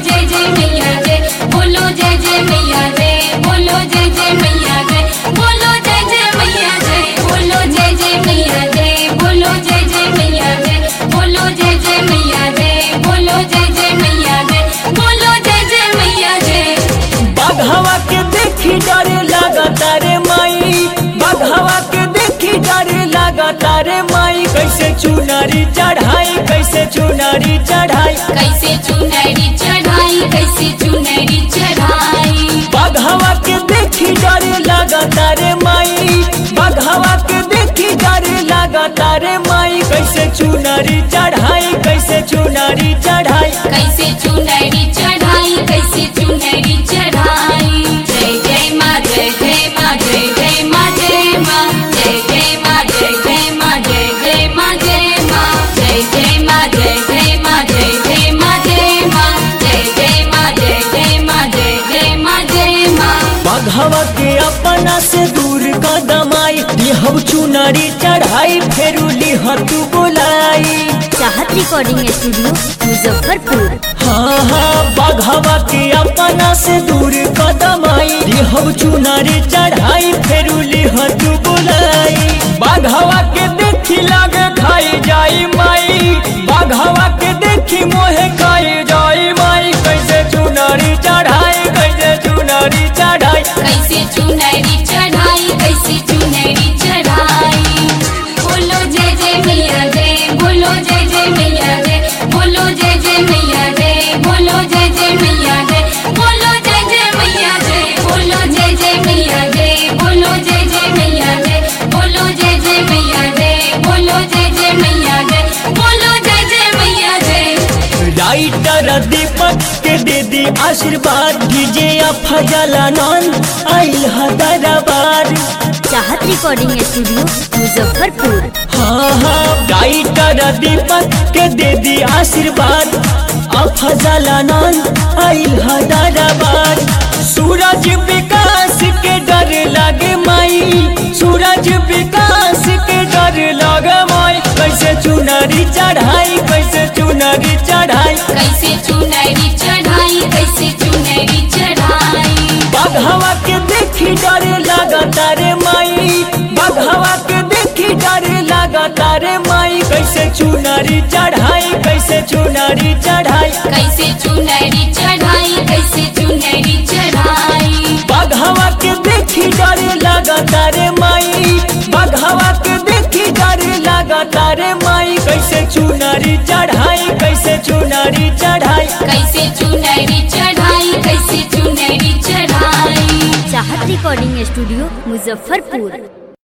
जय जय मैया जय बोलो जय जय मैया जय बोलो जय जय मैया जय बोलो जय जय मैया जय बोलो जय जय मैया जय बोलो जय जय मैया जय बोलो जय जय मैया जय बोलो जय जय मैया जय बोलो जय जय मैया जय बाघवा के देखी डरे लागता रे माई बाघवा के देखी डरे लागता रे माई कैसे चुनरी चढ़ाई कैसे चुनरी चढ़ाई कैसे चुनरी चढ़ाई कैसे चुनरी चढ़ाई बाघवा के देखी डरे लागता रे माई बाघवा के देखी डरे लागता रे माई कैसे चुनरी चढ़ाई कैसे चुनरी चढ़ाई कैसे चुनरी चढ़ाई कैसे चुनरी चढ़ाई जय जय माँ जय जय माँ जय जय माँ जय माँ जय जय माँ जय जय माँ जय जय माँ जय माँ जय जय माँ जय जय माँ जय जय माँ जय माँ जय जय माँ जय जय माँ जय जय माँ जय माँ बाघवा के अपना से दूर कदमाई लिहब चुनरी चढ़ाई फेरू लिह तू बोलाई चाहत रिकॉर्डिंग स्टूडियो मुजफ्फरपुर हाँ हाँ बाघवा के अपना से दूर कदमाई लिहब चुनरी चढ़ाई फेरू लिह तू बोलाई बाघवा के देखी लागे खाई जाई माई बाघवा के देखी मोहे खाई जाई माई कैसे चुनरी चढ़ाई कैसे चुनरी चढ़ाई कैसे चुनरी चढ़ाई कैसे चुनरी चढ़ाई बोलो जय जय मैया जय बोलो जय जय मैया जय बोलो जय जय मैया जय बोलो जय जय मैया जय बोलो जय जय मैया जय बोलो जय जय मैया जय बोलो जय जय मैया जय बोलो जय जय मैया जय बोलो जय जय मैया जय बोलो जय जय मैया जय राइटर दीपक के दे दी आशीर्वाद डीजे फजलानंद आइल दरबार चाहत रिकॉर्डिंग स्टूडियो मुजफ्फरपुर हाँ हाँ राइटर दीपक के दे दी आशीर्वाद अफजलानंद आइल दरबार सूरज विकास के डर लगे माई सूरज विकास के डर लगे माई कैसे चुनरी चढ़ाई कैसे चुनरी चढ़ाई कैसे चुनरी चढ़ाई कैसे चुनरी चढ़ाई बाघवा के देखी डरे लागता रे माई बाघवा के देखी डरे लागता रे माई कैसे चुनरी चढ़ाई कैसे चुनरी चढ़ाई कैसे चुनरी चढ़ाई कैसे चुनरी चढ़ाई बाघवा के देखी डरे लागता रे माई बाघवा के देखी डरे लागता रे माई कैसे चुनरी चढ़ाई कैसे चुनरी चढ़ाई कैसे चुनरी चढ़ाई कैसे चुनरी चढ़ाई चाहत रिकॉर्डिंग स्टूडियो मुजफ्फरपुर